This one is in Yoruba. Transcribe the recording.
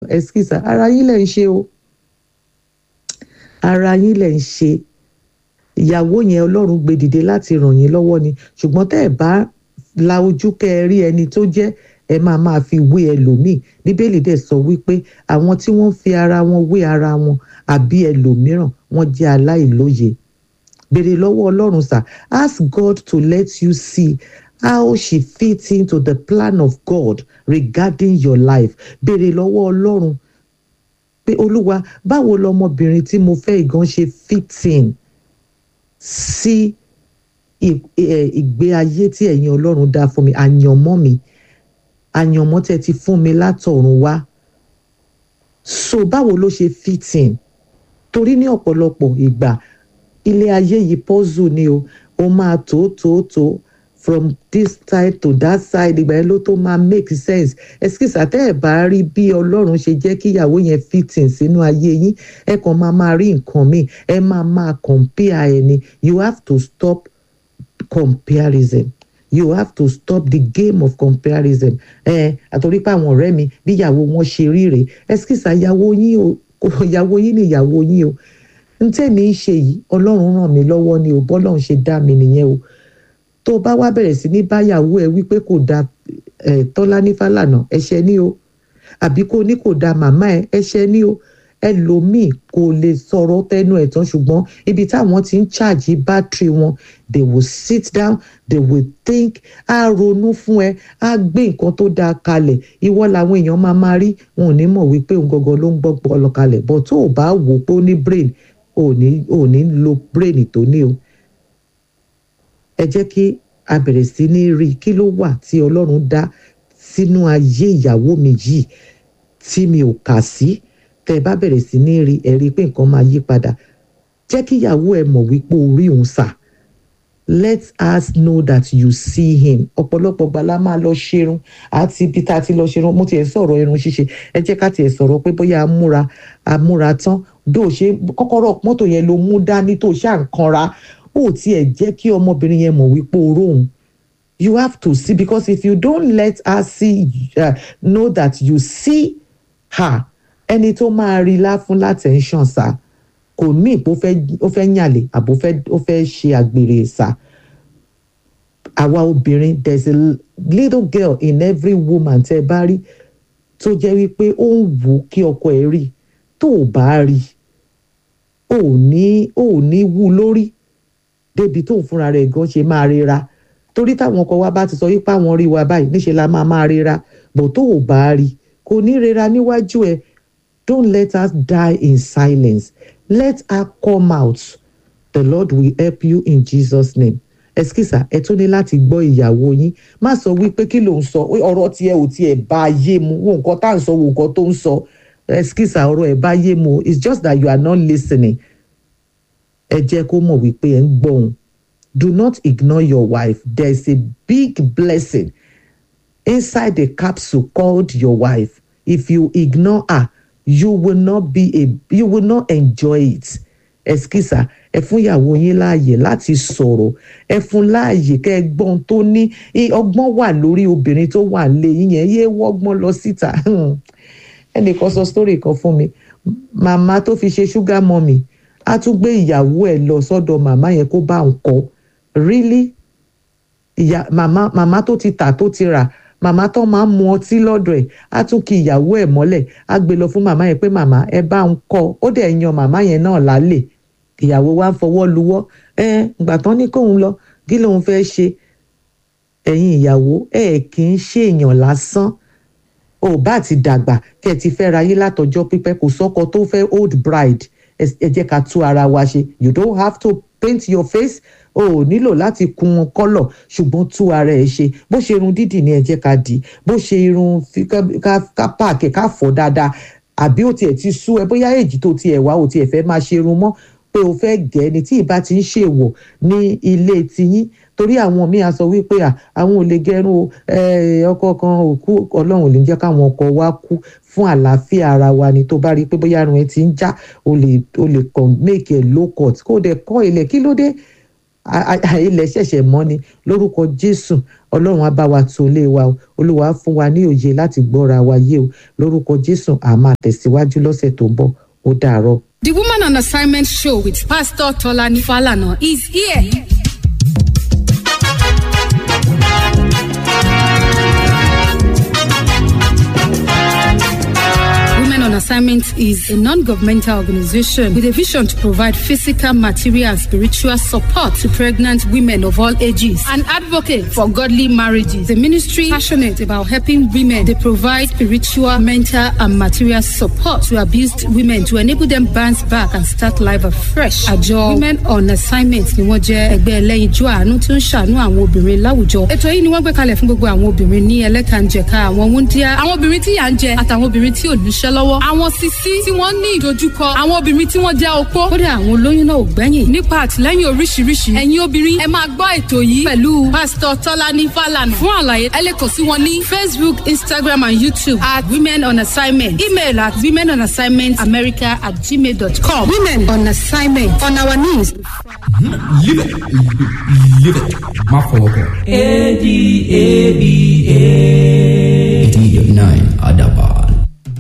ẹskísà ara yín lẹ̀ ń ṣe o ara yín lẹ̀ ń ṣe ìyàwó yẹn ọlọ́run gbé dìde láti ràn yín lọ́wọ́ ni ṣùgbọ́n tẹ́ ẹ̀ bá la ojú kẹ́ ẹ rí ẹni tó jẹ́ ẹ máa máa fi wé ẹlòmíì bíbélì dẹ̀ sọ wípé àwọn tí wọ́n fi ara wọn wé ara wọn àbí ẹlòmíràn wọ́n jẹ́ aláìlóye béèrè lọ́wọ́ ọlọ́run sà ask God to let you see how she fits into the plan of God regarding your life béèrè lọ́wọ́ ọlọ́run pé olúwa báwo lọmọbìnrin tí mo fẹ́ ìgan ṣe fit in sí ìgbé ayé tí ẹ̀yin ọlọ́run dá fún mi àyànmọ́ mi àyànmọ́ tẹ́ ti fún mi látọ̀run wá so báwo ló ṣe fit in torí ní ọ̀pọ̀lọpọ̀ ìgbà ilé ayé yìí puzzle ni o ó máa tó tó tó from this side to that side ìgbà yẹn ló tó máa make sense ẹsikísà tẹ́ ẹ̀ bá rí bí ọlọ́run ṣe jẹ́ kí ìyàwó yẹn fit in sínú ayé yín ẹ kàn máa máa rí nǹkan míì ẹ máa máa compare ẹni you have to stop comparison you have to stop the game of comparison ẹ àtòrí pé àwọn ọ̀rẹ́ mi bí ìyàwó wọn ṣe rí rèé ẹsikísà ìyàwó yín o ìyàwó yín ni ìyàwó yín o n tẹ́mi ń ṣe yìí ọlọ́run ràn mí lọ́wọ́ ni o bọ́lọ́run ṣe dá mi nìyẹn o tó o bá wá bẹ̀rẹ̀ sí ní báyàwó ẹ wípé kò da tọ́lá ní fàlànà ẹ̀ṣẹ̀ ni o àbí kò ní kò da màmá ẹ ẹ̀ṣẹ̀ ni o ẹlòmíì kò lè sọ̀rọ̀ tẹnu ẹ̀ tán ṣùgbọ́n ibi táwọn ti ń ṣáàjì bátìrì wọn they will sit down they will think á ronú fún ẹ á gbé nǹkan tó dáa kalẹ̀ ìwọ làwọn èèyàn máa máa rí wọn ò ní mọ̀ wípé òun gangan ló ń gbọ́ ọlọ kalẹ̀ but tó o bá wò ó pé ó ní brain ò ní ò ní lo brain tó ní o ẹ jẹ́ kí a bẹ̀rẹ̀ sí ní rí kí ló wà tí ọlọ́run dá sínú ayé ìyàwó mi yìí tí mi ò kà sí tẹ́ ẹ bá bẹ̀rẹ̀ sí ní rí ẹ rí i pé nǹkan máa yí padà jẹ́ kí ìyàwó ẹ mọ̀ wípé orí òun sà let us know that you see him ọ̀pọ̀lọpọ̀ gbala máa lọ ṣerun àti ibi tá a ti lọ ṣerun mo tiẹ̀ sọ̀rọ̀ irun ṣíṣe ẹ jẹ́ ká tiẹ̀ sọ̀rọ̀ pé bóyá amúra amúra tán bí ò ṣe kọ́kọ́rọ́ mọ́tò yẹn ló mú dání tó ṣáà ń kanra ó tiẹ̀ jẹ́ kí ọmọbìnrin yẹn mọ̀ wípé oró òun you have to see because if you don't let her see uh, know that you see her ẹni tó máa rí lá fún látẹ̀ńṣàn sá kò ní ìpò ó fẹ́ yànlè àbò ó fẹ́ ṣe àgbèrè sá àwa obìnrin there is a little girl in every woman tẹ́ bá rí tó jẹ́ wípé ó ń wù kí ọkọ ẹ̀ rí tó ò bá rí ò ní ò ní wú lórí débi tóun fúnra rẹ̀ gan ṣe máa rira torí táwọn ọkọ wa bá ti sọ wípé àwọn rí wa báyìí níṣẹ́ la máa máa rira bọ̀ tó ò bá rí kò ní rira níwájú ẹ don't let us die in silence let her come out the lord will help you in jesus name ẹsikísà ẹ tún ní láti gbọ́ ìyàwó yín má sọ wípé kí ló ń sọ ọ̀rọ̀ tiẹ̀ ò tiẹ̀ bá ayé mu wo nǹkan tá à ń sọ wo nǹkan tó ń sọ ẹsikísà ọ̀rọ̀ ẹ̀ bá ayé mu it's just that you are not listening ẹ jẹ́ kó mọ̀ wípé ẹ ń gbọ́ òun do not ignore your wife there is a big blessing inside the capsule called your wife if you ignore her you will not be a you will not enjoy it ẹsikísà ẹ fún ìyàwó yín láàyè láti sọ̀rọ̀ ẹ fún láàyè kẹ́ ẹ gbọ́n tó ní ọgbọ́n wà lórí obìnrin tó wà lé yín yẹn yé wọ́gbọ́n lọ síta ẹnìkan sọ story kan fún mi màmá tó fi ṣe ṣúgà mọ́mì á tún gbé ìyàwó ẹ̀ lọ sọ́dọ̀ màmá yẹn kó bá ń kọ́ really ìyá màmá màmá tó ti tà tó ti rà màmá tó máa ń mu ọtí lọ́dọ̀ ẹ̀ á tún kí ìyàwó ẹ̀ mọ́lẹ̀ á gbé lọ fún màmá yẹn pé màmá ẹ bá ń kọ́ ó dẹ̀ yan màmá yẹn náà lálẹ́ ìyàwó wa ń fọwọ́ luwọ́ ẹ ìgbà tán ní kóun lọ kí lóun fẹ́ ṣe ẹ̀yin ìyàwó ẹ kì í ṣe èèyàn lásán ò bá ti dàgbà kẹ́ ẹ ti fẹ́ ra yé látọjọ́ pípẹ́ kò sọ́kọ tó fẹ́ old bride ẹ jẹ́ ká tú ara wa ṣe you don't have to paint your face o ò nílò láti kun kọ́lọ̀ ṣùgbọ́n tú ara ẹ̀ ṣe bó ṣe irun dídì ni ẹ jẹ́ ká dì bó ṣe irun ká pààkì ká fọ̀ dáadáa àbí ó tiẹ̀ ti sú ẹ bóyá èjì tó tiẹ̀ wá ó tiẹ̀ fẹ́ máa ṣe irun mọ́ pé o fẹ́ gẹ̀ ni tí ìbá ti ń ṣèwọ̀ ní ilé tiyín torí àwọn míì á sọ wípé àwọn ò lè gẹrun o ọkọ kan ò kú ọlọ́run ò lè jẹ́ káwọn ọkọ wa kú fún àlàáfíà ara wa ni tó bá rí i pé bóyá irun ẹ ti ń já o lè o lè kàn make ẹ low cut kó o dẹ̀ kọ́ ilẹ̀ kí ló dé a- a- ilẹ̀ ṣẹ̀ṣẹ̀ mọ́ ni lórúkọ jésù ọlọ́run á bá wa tó lé wa o olúwa á fún wa ní òye láti gbọ́ra wa yé o lórúkọ jésù à máa tẹ̀síwájú lọ́sẹ̀ tó ń bọ̀ ó dàárọ̀. The Woman on Assignment show with Pastor Tolani Falana is here. Women on Assignment is a non governmental organization with a vision to provide physical, material, and spiritual support to pregnant women of all ages. An advocate for godly marriages. The ministry passionate about helping women. They provide spiritual, mental, and material support to abused women to enable them bounce back and start life afresh. Àjọ Women on Assignment ni wọ́n jẹ́ ẹgbẹ́ ẹlẹ́yinjú àánú tó ń ṣàánú àwọn obìnrin láwùjọ. Ètò yìí ni wọ́n gbé kalẹ̀ fún gbogbo àwọn obìnrin ní ẹlẹ́kànjẹ̀ka àwọn wúndíá, àwọn obìnrin tí yà ń jẹ àtàwọn obìnrin tí ò níṣẹ́ lọ́wọ́, àwọn sisi tí wọ́n ní ìdojúkọ, àwọn obìnrin tí wọ́n jẹ́ opó. Kódà àwọn olóyún náà ò gbẹ́yìn. Nípa àtìlẹ́yìn oríṣiríṣi, ẹ̀yin obìnrin ẹ máa gbọ́ ètò yìí pẹ̀lú Pásítọ̀ Tọ́lání Fálànà. Fún àlàyé, ẹ lè kàn sí wọn ní Facebook, Instagram and YouTube at Women on Assignment. Email at women on assignment america at gmail.com. Women on assignment on our knees. Live it. Live it. Má fọwọ́ kàn. A D A B